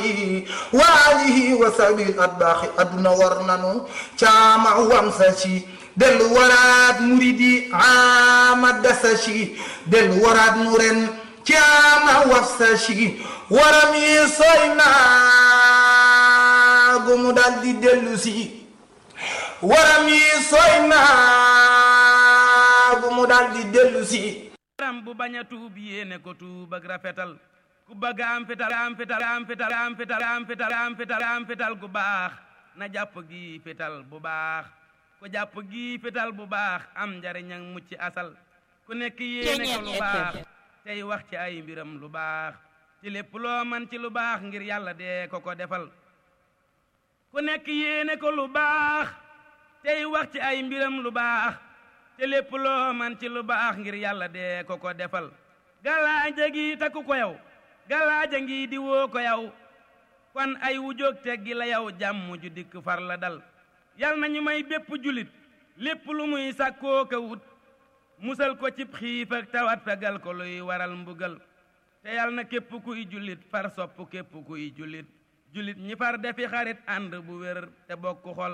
wa alihi wa sahbihi atbaaxi adduna war nanu caama wamsa ci dellu waraat muridi ama dasa ci dellu waraat nu ren caama wafsa ci waram yi sooy naagu mu dal di dellu si waram yi sooy naagu mu dal di dellu si ram bu bañ a tuub yéene ko tuub ak rafetal ku bëgg am fital am fital am fital am fital am fital am fital am fital gu baax na jàpp gi fital bu baax ku jàpp gi fital bu baax am njariñ ak mucc asal ku nekk yéene ko lu baax tey wax ci ay mbiram lu baax ci lépp loo man ci lu baax ngir yàlla dee ko ko defal ku nekk yéene ko lu baax tey wax ci ay mbiram lu baax te lépp loo man ci lu baax ngir yàlla dee ko ko defal galaaja gi takku ko yow galaaja ngi di woo ko yow kon ay wujóog teggi la yow jàmm ju dikk far la dal yal na ñu may bépp julit lépp lu muy sàkkoo ka wut musal ko cib xiif ak tawat fegal ko luy waral mbugal te yal na képp kuy julit far sopp képp kuy julit julit ñi far defi xarit ànd bu wér te bokk xol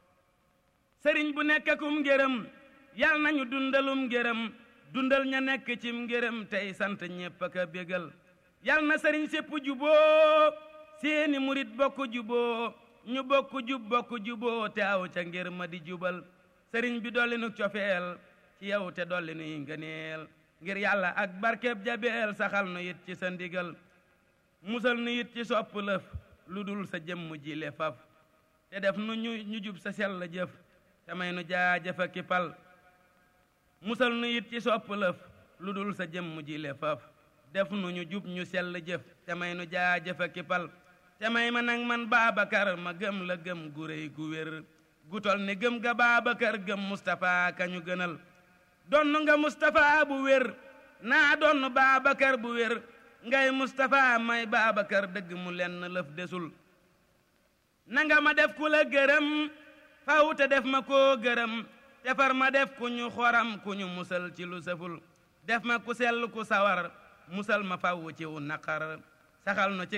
sëriñ bu nekkakum ngërëm yal nañu dundalum ngërëm dundal ña nekk cim ngërëm tey sant ñépp ak a bégal yal na sëriñ sépp juboo seeni murit bokk juboo ñu bokk jub bokk juboo te aw ca ngir ma di jubal sëriñ bi dolli nu cofeel ci yow te dolli nuy ngëneel ngir yàlla ak barkeb jabeel saxal nu it ci sa ndigal musal nu it ci sopp lëf lu dul sa jëmm ji le faf te def nu ñu ñu jub sa sell jëf te may nu jaajëfa kipal musal nu it ci sopp lëf lu dul sa jëmm ji le faf def nu ñu jub ñu sell jëf te may nu jaajëfa kipal te may ma nag man Baabakar ma gëm la gëm gu réy gu wér gu tol ni gëm ga Baabakar gëm Mustapha kañu gënal donn nga Mustapha bu wér naa donn Baabakar bu wér ngay Mustapha may Baabakar dëgg mu lenn lëf desul nanga ma def ku la gërëm faw te def ma koo gërëm te far ma def ku ñu xoram ku ñu musal ci lu sëful def ma ku sell ku sawar musal ma faw ci wu naqar saxal no ci